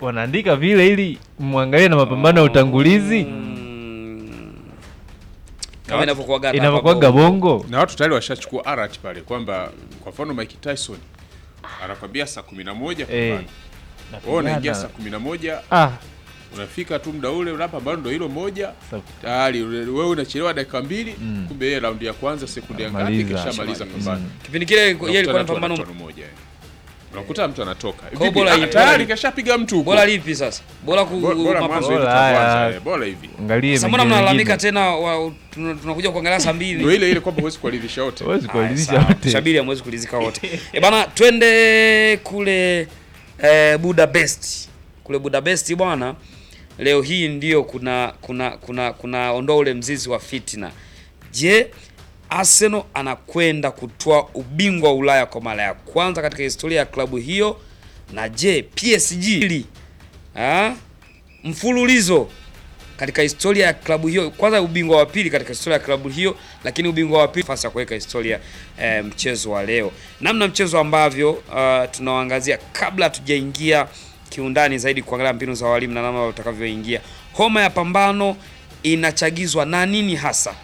wanaandika vile ili mwangalie na mapambano ya utangulizi Mm. Kama inavyokuwaga hapa inavyokuwaga bongo na watu tayari washachukua alert pale kwamba kwa mfano Mike Tyson anakwambia saa kumi na moja Eh, pambana. wewe unaingia saa kumi na moja ah, unafika tu muda ule unapambana ndo hilo moja sa- tayari ule- wewe unachelewa dakika mbili Mm. kumbe yeye raundi ya kwanza sekunde ya ngapi Maliza. kishamaliza pambano Kipindi kile yeye ilikuwa ni Unakutana tu pambano wanatoa moja, eh. unakuta mtu anatoka Kwa Vipi? bora Ah, hii- tayari kashapiga mtu huko. bora lipi sasa? Bora ku Bora- bora mapa- mwanzo hivi Bora kwa haya. kwanza, eh, bora hivi angalie Sasa mbona mengine mnalalamika mengine. tena wa- tuna- tunakuja kuangalia saa mbili. ndio ile ile kwamba huwezi kuwaridhisha wote Huwezi Haya, kuwaridhisha sawa. wote Shabiri hamwezi kulizika wote. E bana, twende kule eh, Budapest. Kule Budapest bwana, leo hii ndio kuna kuna kuna kuna ondoa ule mzizi wa fitina. Je, Arsenal anakwenda kutoa ubingwa wa Ulaya kwa mara ya kwanza katika historia ya klabu hiyo, na je PSG ha? mfululizo katika historia ya klabu hiyo, kwanza ubingwa wa pili katika historia ya klabu hiyo, lakini ubingwa wa pili nafasi ya kuweka historia eh, mchezo wa leo, namna mchezo ambavyo uh, tunawaangazia kabla hatujaingia kiundani zaidi kuangalia mbinu za walimu na namna utakavyoingia. Homa ya pambano inachagizwa na nini hasa?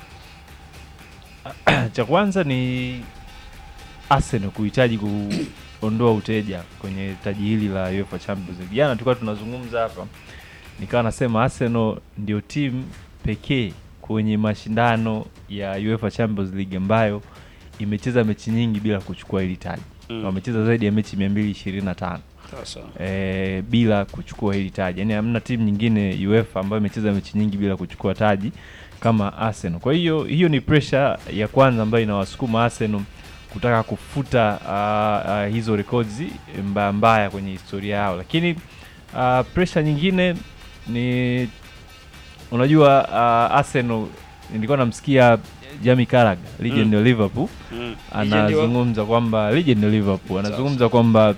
cha kwanza ni Arsenal kuhitaji kuondoa uteja kwenye taji hili la UEFA Champions League. Jana tulikuwa tunazungumza hapa, nikawa nasema Arsenal ndio timu pekee kwenye mashindano ya UEFA Champions League ambayo imecheza mechi nyingi bila kuchukua hili taji. Mm. Wamecheza zaidi ya mechi 225 Sasa e, bila kuchukua hili taji. Yaani hamna timu nyingine UEFA ambayo imecheza mechi nyingi bila kuchukua taji kama Arsenal. Kwa hiyo hiyo ni pressure ya kwanza ambayo inawasukuma Arsenal kutaka kufuta uh, uh, hizo records mbaya mbaya kwenye historia yao, lakini uh, pressure nyingine ni unajua uh, Arsenal nilikuwa namsikia Jamie Carragher legend Mm. wa Liverpool mm. anazungumza kwamba legend wa Liverpool anazungumza kwamba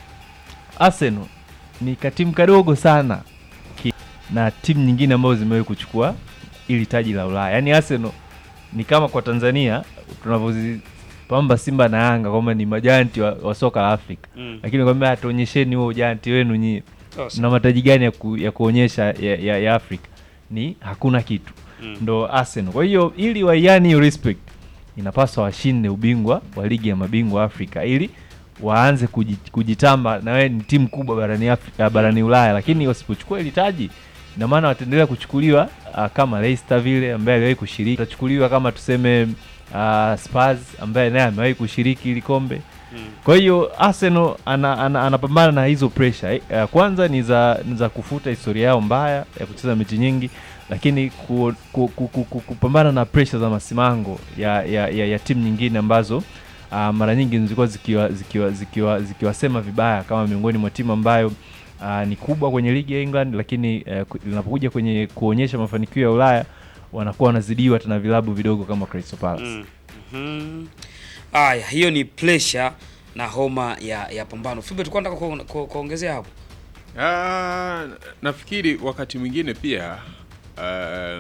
Arsenal ni katimu kadogo sana ki, na timu nyingine ambazo zimewahi kuchukua ili taji la Ulaya. Yaani Arsenal ni kama kwa Tanzania tunavyozipamba Simba na Yanga kwamba ni majanti wa, wa soka la Afrika, Mm. lakini kwamba hatuonyesheni huo ujanti wenu nyie, Sasa. na mataji gani ya, ku, ya kuonyesha ya, ya, ya Afrika? Ni hakuna kitu Mm. ndo Arsenal. Kwa hiyo ili waiani hiyo respect, inapaswa washinde ubingwa wa ligi ya mabingwa Afrika ili waanze kuji- kujitamba na wewe ni timu kubwa barani Afrika, barani Ulaya, lakini wasipochukua ile taji ina maana wataendelea kuchukuliwa uh, kama Leicester vile ambaye aliwahi kushiriki, watachukuliwa kama tuseme uh, Spurs ambaye naye amewahi kushiriki ili kombe. Mm. Kwa hiyo Arsenal ana, ana, anapambana na hizo pressure. Eh, uh, kwanza ni za, ni za kufuta historia yao mbaya ya kucheza mechi nyingi, lakini ku, ku, ku, ku, ku, kupambana na pressure za masimango ya, ya, ya, ya timu nyingine ambazo uh, mara nyingi zilikuwa zikiwa zikiwa zikiwa zikiwasema vibaya kama miongoni mwa timu ambayo uh, ni kubwa kwenye ligi ya England, lakini uh, ku- linapokuja kwenye kuonyesha mafanikio ya Ulaya wanakuwa wanazidiwa tena vilabu vidogo kama Crystal Palace. Mm. Mhm. Aya, hiyo ni pressure na homa ya ya pambano. Fibe, tulikuwa nataka ku- ku- kuongezea hapo. Ah, nafikiri wakati mwingine pia ah,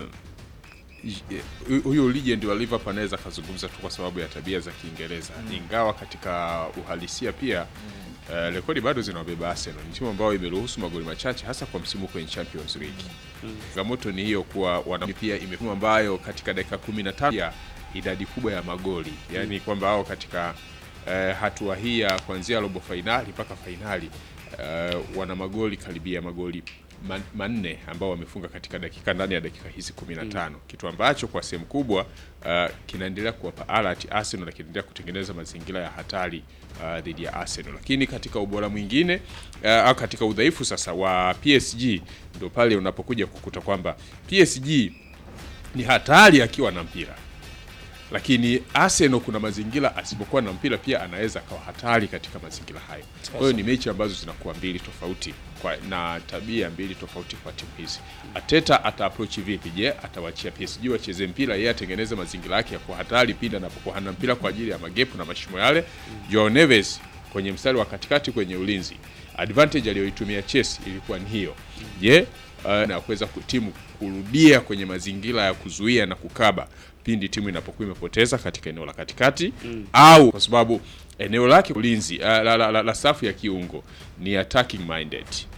j- huyu legend wa Liverpool anaweza akazungumza tu kwa sababu ya tabia za Kiingereza, ingawa katika uhalisia pia eh, rekodi bado zinawabeba Arsenal. Ni timu ambayo imeruhusu magoli machache hasa kwa msimu kwenye Champions League. Changamoto ni hiyo kuwa wana pia imekuwa ambayo katika dakika 15 ya idadi kubwa ya magoli, yaani kwamba hao katika eh, hatua hii ya kuanzia robo fainali mpaka fainali eh, wana magoli karibia magoli man- manne ambao wamefunga katika dakika ndani ya dakika hizi 15 kitu ambacho kwa sehemu kubwa uh, kinaendelea kuwapa alert Arsenal na kinaendelea kutengeneza mazingira ya hatari uh, dhidi ya Arsenal, lakini katika ubora mwingine uh, au katika udhaifu sasa wa PSG ndio pale unapokuja kukuta kwamba PSG ni hatari akiwa na mpira lakini Arsenal kuna mazingira asipokuwa na mpira pia anaweza akawa hatari katika mazingira hayo. Kwa hiyo ni mechi ambazo zinakuwa mbili tofauti kwa, na tabia mbili tofauti kwa timu hizi. Ateta ata approach vipi? Je, atawachia PSG wacheze mpira, yeye atengeneze mazingira yake ya kuwa hatari pindi anapokuwa hana mpira kwa ajili ya magepu na mashimo yale. Joao Neves kwenye mstari wa katikati kwenye ulinzi, advantage aliyoitumia Chelsea ilikuwa ni hiyo. Je, uh, na kuweza timu kurudia kwenye mazingira ya kuzuia na kukaba pindi timu inapokuwa imepoteza katika eneo la katikati au kwa sababu eneo lake ulinzi uh, la, la, la, la safu ya kiungo ni attacking minded